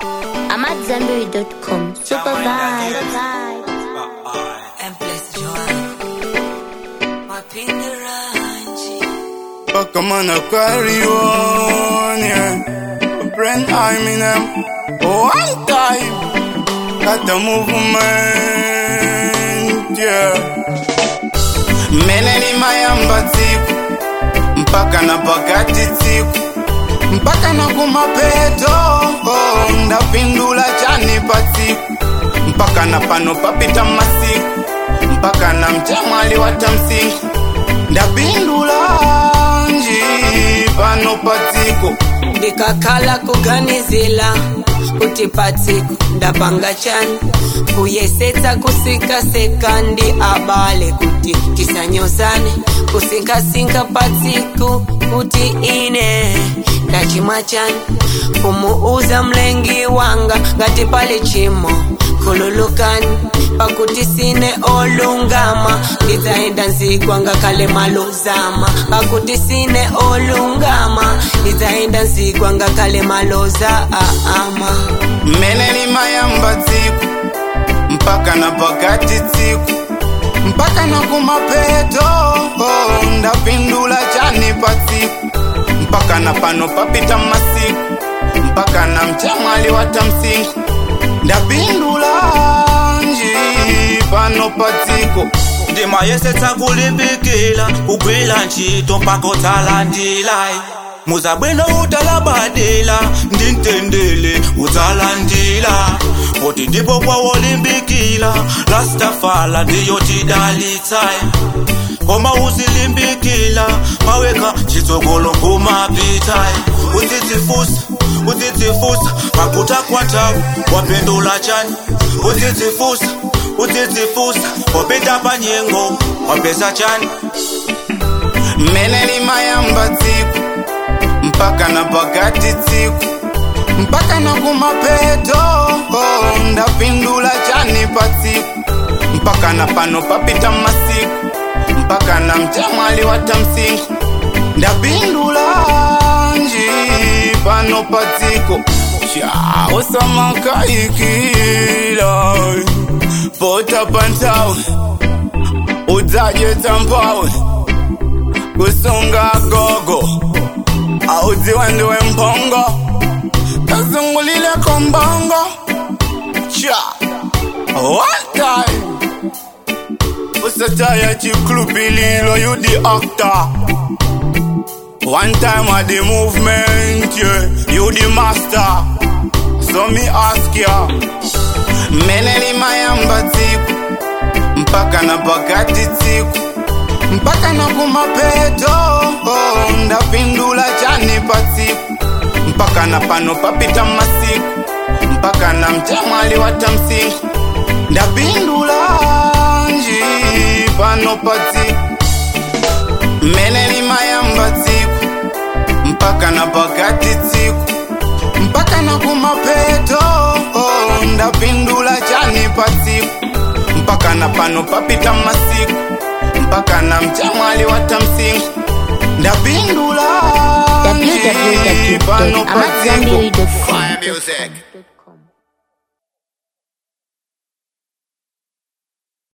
I'm at Zenberry.com. Super vibe. and bless joy. Wapinga ranji. Fuck, I'm on a carry on, yeah. Brand I'm in them. One time. Got the movement, yeah. Meneni mayamba tsiku. Mpaka na pakati tsiku. Mpaka na kumapeto. Oh, ndapindula chani patsiku. Mpaka na pano papita masiku. Mpaka na mtemwali watamsiku. Ndapindula nji pano patsiko. ndikakhala kuganizila kuti patsiku ndapanga chani kuyesetsa kusikaseka ndi abale kuti tisanyozane kusinkasinka patsiku kuti ine ndachimwa chani kumuuza mlengi wanga ngati pali chimo khululukani pakuti sine olungama ndidzaenda nzikwa ngakhale malozama pakuti sine olungama ndidzaenda nzikwa ngakhale maloza aama Meneni mayamba tsiku. Mpaka na pakati tsiku. Mpaka na kumapeto. Oh, ndapindula chani patsiku. Mpaka na pano papita masiku. Mpaka na mtemwali watamsiku. Ndapindula nji pano patsiko. ndimayesetsa kulimbikila kugwila ntchito mpaka utsalandila muzabwino utalabadila ndintendele utsalandila poti ndipo kwawolimbikila lastafala ndiyo tidalitsayi koma uzilimbikila maweka chitsogolo kumapitayi uzidzifusa uzidzifusa pakuta kwatawu wapindula chani uzidzifusa uzidzifusa wapita panyengo wapesa chani Meneni mayamba tsiku. Mpaka na pakati tsiku. Mpaka na kumapeto. Oh, ndapindula chani patsiku. Mpaka na pano papita masiku. Mpaka na mtemwali watamsiku. Ndapindula nji pano patsiko. Cha usamakaikila. Pota pantawe. Udzaje tampawe. kusunga gogo audziwa ndiwe mpongo kazungulile kombongo cha one time usataya chiklupililo you the actor one time at the movement yeah, you the master so me ask ya meneni mayamba tsiku mpaka na pakati tsiku mpaka na kumapeto oh, ndapindula chani patsiku mpaka na pano papita masiku mpaka na mtemwali watamsiku ndapindula nji pano patsiku meneni mayamba tsiku mpaka na pakati tsiku mpaka na kumapeto oh, ndapindula chani patsiku mpaka na pano papita masiku mpaka na mtemwali watamsiku ndapindula nji pano patsiku www.amatzambiri.com. Fire music